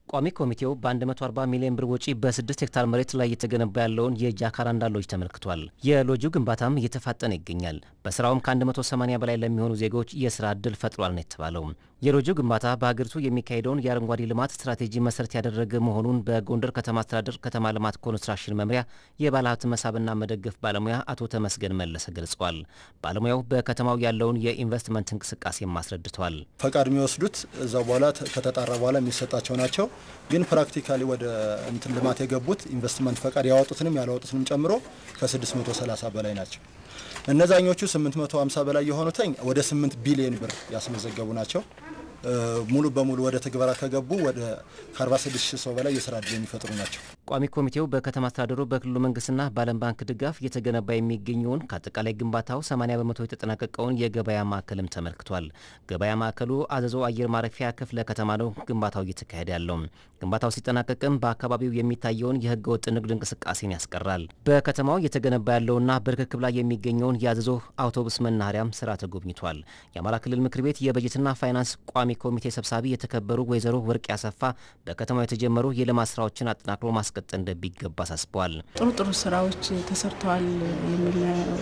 ቋሚ ኮሚቴው በ140 ሚሊዮን ብር ወጪ በ6 ሄክታር መሬት ላይ እየተገነባ ያለውን የጃካራንዳ ሎጅ ተመልክቷል። የሎጁ ግንባታም እየተፋጠነ ይገኛል። በስራውም ከ180 በላይ ለሚሆኑ ዜጎች የስራ ዕድል ፈጥሯል ነው የተባለው። የሎጁ ግንባታ በሀገሪቱ የሚካሄደውን የአረንጓዴ ልማት ስትራቴጂ መሰረት ያደረገ መሆኑን በጎንደር ከተማ አስተዳደር ከተማ ልማት ኮንስትራክሽን መምሪያ የባለሀብት መሳብና መደገፍ ባለሙያ አቶ ተመስገን መለሰ ገልጸዋል። ባለሙያው በከተማው ያለውን የኢንቨስትመንት እንቅስቃሴም አስረድተዋል። ፈቃድ የሚወስዱት እዛው በኋላ ከተጣራ በኋላ የሚሰጣቸው ናቸው። ግን ፕራክቲካሊ ወደ እንትን ልማት የገቡት ኢንቨስትመንት ፈቃድ ያወጡትንም ያላወጡትንም ጨምሮ ከ630 በላይ ናቸው። እነዛኞቹ 850 በላይ የሆኑትኝ ወደ 8 ቢሊዮን ብር ያስመዘገቡ ናቸው። ሙሉ በሙሉ ወደ ትግበራ ከገቡ ወደ ከ46 ሺህ ሰው በላይ የስራ ዕድል የሚፈጥሩ ናቸው። ቋሚ ኮሚቴው በከተማ አስተዳደሩ በክልሉ መንግስትና በዓለም ባንክ ድጋፍ እየተገነባ የሚገኘውን ከአጠቃላይ ግንባታው 80 በመቶ የተጠናቀቀውን የገበያ ማዕከልም ተመልክቷል። ገበያ ማዕከሉ አዘዞ አየር ማረፊያ ክፍለ ከተማ ነው ግንባታው እየተካሄደ ያለው። ግንባታው ሲጠናቀቅም በአካባቢው የሚታየውን የህገ ወጥ ንግድ እንቅስቃሴን ያስቀራል። በከተማው እየተገነባ ያለውና በርክክብ ላይ የሚገኘውን የአዘዞ አውቶቡስ መናኸሪያም ስራ ተጎብኝቷል። የአማራ ክልል ምክር ቤት የበጀትና ፋይናንስ ቋሚ ኮሚቴ ሰብሳቢ የተከበሩ ወይዘሮ ወርቅ ያሰፋ በከተማው የተጀመሩ የልማት ስራዎችን አጠናክሮ ማስቀጠል እንደሚገባ አሳስበዋል። ጥሩ ጥሩ ስራዎች ተሰርተዋል የሚል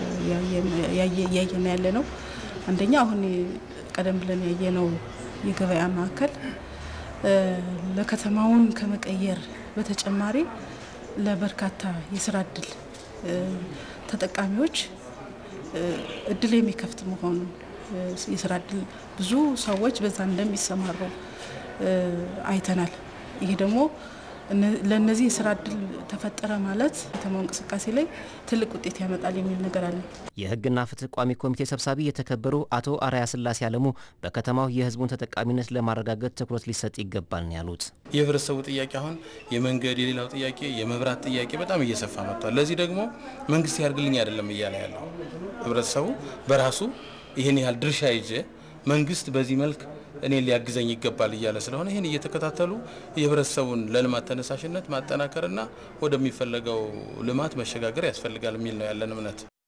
እያየን ያለ ነው። አንደኛ አሁን ቀደም ብለን ያየነው የገበያ ማዕከል ለከተማውን ከመቀየር በተጨማሪ ለበርካታ የስራ እድል ተጠቃሚዎች እድል የሚከፍት መሆኑን የስራ እድል ብዙ ሰዎች በዛ እንደሚሰማሩ አይተናል። ይሄ ደግሞ ለእነዚህ የስራ እድል ተፈጠረ ማለት ከተማው እንቅስቃሴ ላይ ትልቅ ውጤት ያመጣል የሚል ነገር አለ። የህግና ፍትህ ቋሚ ኮሚቴ ሰብሳቢ የተከበሩ አቶ አርአያ ስላሴ አለሙ በከተማው የህዝቡን ተጠቃሚነት ለማረጋገጥ ትኩረት ሊሰጥ ይገባል ነው ያሉት። የህብረተሰቡ ጥያቄ አሁን የመንገድ የሌላው ጥያቄ የመብራት ጥያቄ በጣም እየሰፋ መጥቷል። ለዚህ ደግሞ መንግስት ያርግልኝ አይደለም እያለ ያለው ህብረተሰቡ በራሱ ይህን ያህል ድርሻ ይዤ መንግስት በዚህ መልክ እኔ ሊያግዘኝ ይገባል እያለ ስለሆነ ይህን እየተከታተሉ የህብረተሰቡን ለልማት ተነሳሽነት ማጠናከርና ወደሚፈለገው ልማት መሸጋገር ያስፈልጋል የሚል ነው ያለን እምነት።